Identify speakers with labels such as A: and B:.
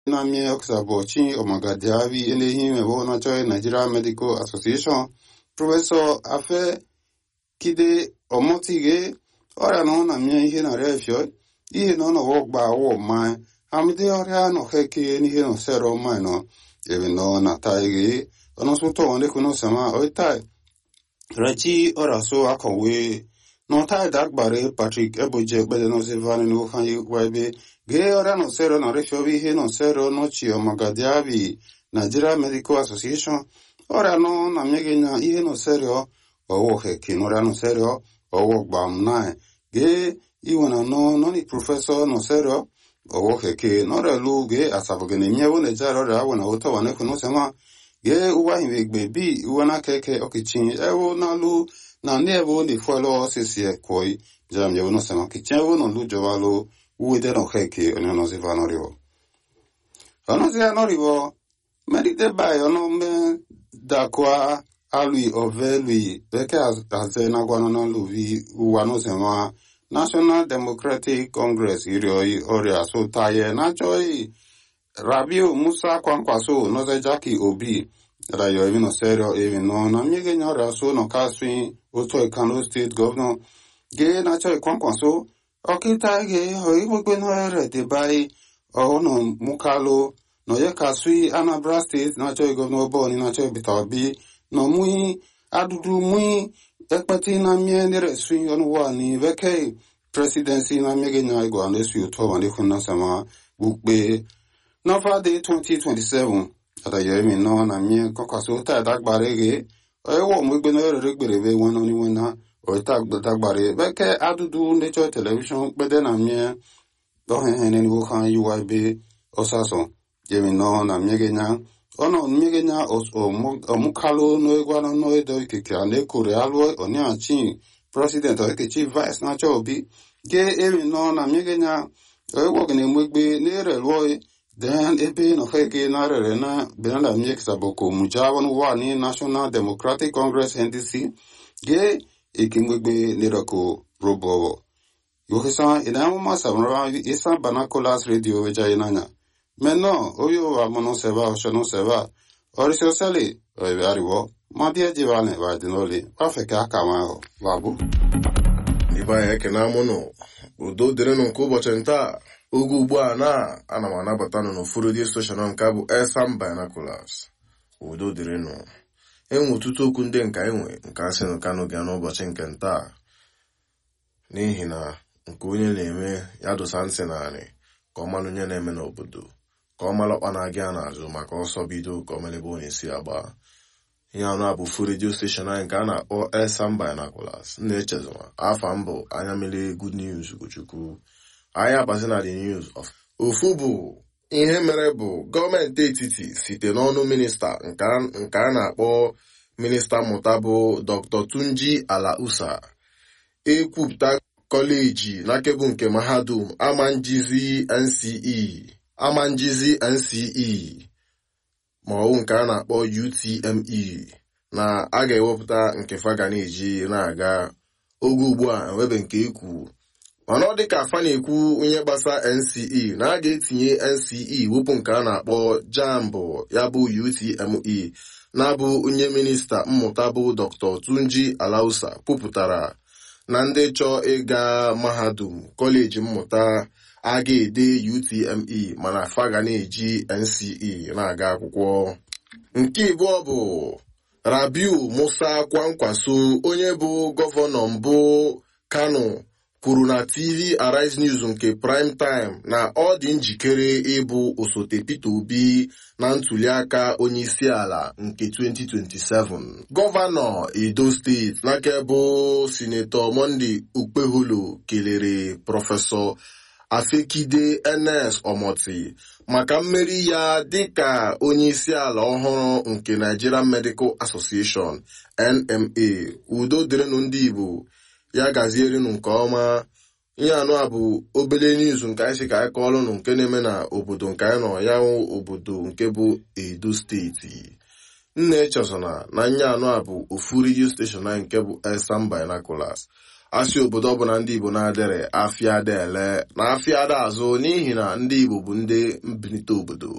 A: na mie oksabọchi ọmagadiavi elehi mebo nachọi nigeria medical association prọfesọ afe kide ọmọtige ọrịa na ọ na mie ihe na refio ihe na ọnọwọ gba awọ ma amide ọrịa nọ heke n'ihe nọ sero ma nọ ebe nọ na taige ọnọsụtọ ọnekunu sama oitai rechi ọrịa so akọwe nọtai dagbare patrick eboje ekpede nọzivani n'ofanyi webe gee ọrịa nọ sero na refio ihe nọ sero nọchi ọmagadiavi nigeria medical association ọrịa nọ na mmeghe na ihe nọ serio ọwọ heke n'ọrịa nọ serio ọwọ gbam nai gee iwe na nọ nọni prọfesọ nọ serio ọwọ heke n'ọrịa lu gee asabogene miewo na ejara ọrịa awọ na ụtọ wa nekunu sema gee uwa hiwe egbe bi uwe na keke ọkịchị ewo na lu na ndị ebe ọ na-efuelu osisi ekwoi jam yewo nọ sema kichin ewo nọ lu jọba lu uwe de nọ heke onye nọziva nọrịọ ọnọzia nọrịọ merite bai ọnụ mee dakwa alui ovelui beke aze na gwanana luvi uwanozema national democratic congress irioi ọrịa so taye na choi rabiu musa kwankwaso noze jaki obi rayo evi no serio evi no na miege nya ọrịa so no kaswi oto kano state governor ge na choi kwankwaso ọkịta ge hoi gbogbo no ere de bai ọhụnụ mukalo no ye kaswi anambra state na choi governor boni na choi bita obi no mui adudu mui ekpeti na mie nere swi onu wa ni veke presidency na miege nya igwa na swi uto wa nekun na sama bukpe nọfa de 2027 ata yemi no na mie kokwaso ta dagbare ge ewo mo gbe no rere gbere be won ni won na o ta dagbare veke adudu nature television gbede na mie do hen hen ni wo kan UIB osaso yemi no na miege nya ọnọ mmiri nya ọmụkalụ n'egwana n'edo ikike a na-ekore alụ onye achi president okechi vice nacha obi ge emi nọ na mmiri nya ewog na emegbe n'ere lụọ den ebe nọfege na rere na benala miekisaboko mujawan wani national democratic congress ndc ge ikimgbegbe nirako robo yohisa idanwuma samara isa banacolas radio wejayi nanya Maintenant, oyo wa mono seba o shono seba. Orisio seli, oibe ariwo. Mabie jivane wa dinoli. Wafeke akama ho. Wabu.
B: Ibe anyị ekene amụnụ udo dịrịnụ nke ụbọchị ntaa oge ugbu a na ana m anabata nụ n'ụfọdụ dị steshọn nke bụ Elsam Binoculars udo dịrịnụ enwe ọtụtụ okwu ndị nka enwe nke asị nụ kanụ bịa n'ụbọchị nke ntaa n'ihi na nke onye na-eme ya dosa ntị narị ka ọ malụ onye na-eme n'obodo ka ọ mara ọkpa na-aga ya n'azụ maka ọsọ bido ka ọ mere ebe ọ na-esi agba ihe anụ a bụ fu redio steshọn anyị nke a na-akpọ Elsam Binoculars na-echezọma afa mbụ anya mere good news Ugochukwu anyị abazi na the news of ofu bụ ihe mere bụ gọọmenti etiti site n'ọnụ minista nke a na-akpọ minista mmụta bụ Dr. Tunji Alausa ekwupụta kọleji n'akebụ nke mahadum amanjizi NCE amanjizi NCE ma ọ bụ nke a na-akpọ UTME na a ga-ewepụta nke faga na-eji na-aga oge ugbu a enwebe nke ekwu mana ọ dịka afa na-ekwu onye gbasa NCE na a ga-etinye NCE wepụ nke a na-akpọ jambụ ya bụ UTME na-abụ onye minista mmụta bụ Dr. Tunji Alausa kwupụtara na ndị chọọ ịga mahadum kọleji mmụta a ga-ede UTME mana fa ga na-eji NCE na-aga akwụkwọ nke ịbụọ bụ Rabiu Musa Kwankwaso onye bụ gọvanọ mbụ Kano kwuru na TV Arise News nke prime time na ọ dị njikere ịbụ osote Peter Obi na ntuliaka onyeisiala nke 2027 gọvanọ Edo steeti n'aka bụ sinetọ Monday Ukpeholo kelere prọfesọ Afekide Enes Omoti maka mmeri ya dịka onyeisiala ọhụrụ nke Nigerian Medical Association NMA udo dịrịnụ ndị Igbo ya gazierenụ nke ọma ihe anụ a bụ obele niuz nke anyị si ka anyị kọọlụnụ nke na-eme na obodo nke anyị nọ ya obodo nke bụ Edo steeti nna echezona na nye anụ a bụ ofu redio steshọn anyị nke bụ Elsam Binoculars asị obodo ọbụla ndị Igbo na-adịrị afịa ada ele na afịa ada azụ n'ihi na ndị Igbo bụ ndị mbilite obodo